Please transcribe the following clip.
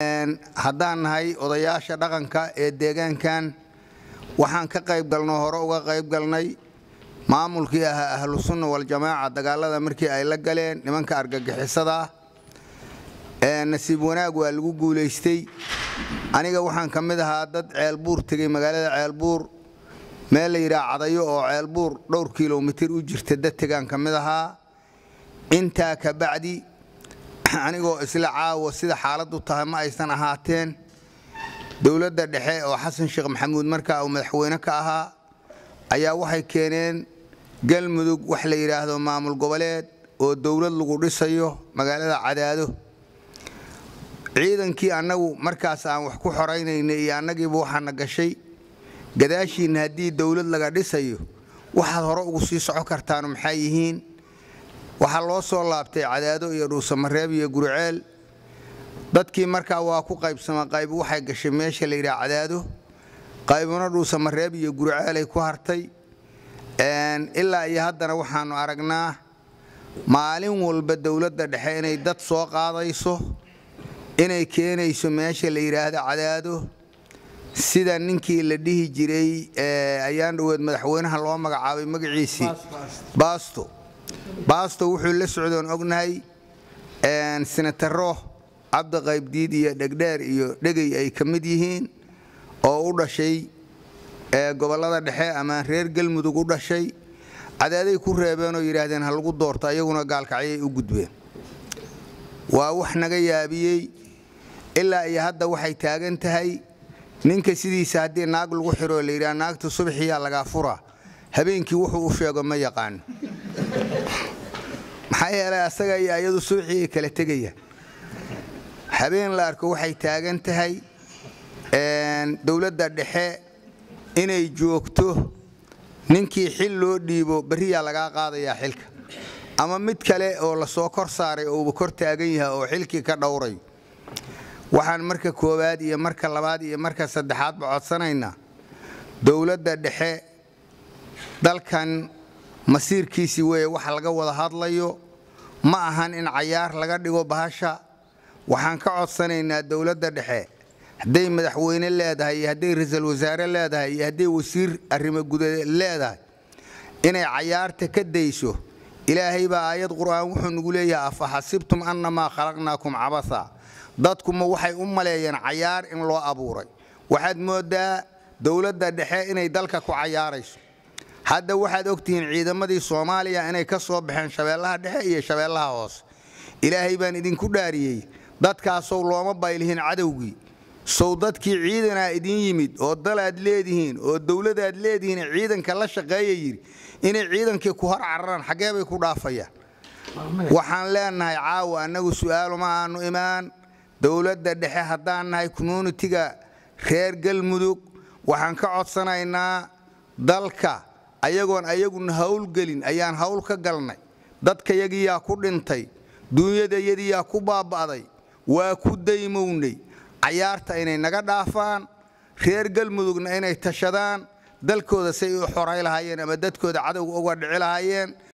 haddaan nahay odayaasha dhaqanka ee deegaankan waxaan ka qayb galno hore uga qayb galnay maamulkii ahaa ahlu sunna waljamaaca dagaalada markii ay la galeen nimanka argagixisada nasiib wanaag waa lagu guulaystay aniga waxaan ka mid ahaa dad ceelbuur tegey magaalada ceelbuur meel la yidhaha cadayo oo ceelbuur dhowr kilomitir u jirta dadtegaan ka mid ahaa intaa ka bacdi anigoo isla caawa sida xaaladdu tahay ma aysan ahaateen dowladda dhexe oo xasan sheekh maxamuud markaa uu madaxweyne ka ahaa ayaa waxay keeneen galmudug wax la yidhaahdo maamul goboleed oo dowlad lagu dhisayo magaalada cadaado ciidankii annagu markaas aan wax ku xoraynaynay iyo annagiiba waxaana gashay gadaashiinna haddii dowlad laga dhisayo waxaad hore ugu sii soco kartaanu maxaa yihiin waxaa loo soo laabtay cadaado iyo dhuusamareeb iyo guriceel dadkii markaa waa ku qaybsama qayb waxay gashay meesha la yidhaha cadaado qaybuna dhuusamareeb iyo gurceelay ku hartay ilaa iyo haddana waxaannu aragnaa maalin walba dowladda dhexe inay dad soo qaadayso inay keenayso meesha la yidhaahdo cadaado sida ninkii la dhihi jiray ayaan dhoweed madaxweynaha loo magacaabay magaciisii baasto baasto wuxuu la socdoon ognahay sinataro cabdi qaybdiid iyo dhegdheer iyo dhegey ay ka mid yihiin oo u dhashay gobollada dhexe ama reer galmudug u dhashay cadaaday ku reebeen oo yidhaahdeen ha lagu doorto ayaguna gaalkacyay u gudbeen waa wax naga yaabiyey ilaa iyo hadda waxay taagan tahay ninka sidiisa haddii naag lagu xiroo la yidhaha naagta subaxiyaa lagaa furaa habeenkii wuxuu u sheego ma yaqaano maxaa yeelay asaga iyo ayadu subaxii ay kala tegayaan habeen la arko waxay taagan tahay dowladda dhexe inay joogto ninkii xil loo dhiibo berriyaa lagaa qaadayaa xilka ama mid kale oo lasoo kor saaray ouba kor taagan yahay oo xilkii ka dhowrayo waxaan marka koowaad iyo marka labaad iyo marka saddexaadba codsanaynaa dowladda dhexe dalkan masiirkiisii weeye waxa laga wada hadlayo ma ahan in cayaar laga dhigo bahasha waxaan ka codsanaynaa dowladda dhexe hadday madaxweyne leedahay iyo hadday ra-iisul wasaare leedahay iyo hadday wasiir arrimo gudadeed leedahay inay cayaarta ka dayso ilaahay baa aayad qur'aan wuxuu nagu leeyahay afa xasibtum annamaa khalaqnaakum cabasa dadkuma waxay u maleeyeen cayaar in loo abuuray waxaad mooddaa dowladda dhexe inay dalka ku cayaarayso hadda waxaad ogtihiin ciidamadii soomaaliya inay ka soo baxeen shabeellaha dhexe iyo shabeellaha hoose ilaahay baan idinku dhaariyey dadkaasow looma baylihin cadowgii sow dadkii ciidanaa idin yimid oo dalaad leedihiin oo dowladaad leedihiin ciidanka la shaqeeya yidhi inay ciidankii ku hor cararaan xaggee bay ku dhaafayaan waxaan leenahay caawa annagu su'aaluma aanu imaan dowladda dhexe haddaan nahay communitiga reer galmudug waxaan ka codsanaynaa dalka ayagoon ayaguna howlgelin ayaan hawl ka galnay dadkayagiyaa ku dhintay duunyadayadiyaa ku baaba'day waa ku daymownay cayaarta inay naga dhaafaan reer galmudugna inay tashadaan dalkooda say u xoray lahaayeen ama dadkooda cadowga uga dhici lahaayeen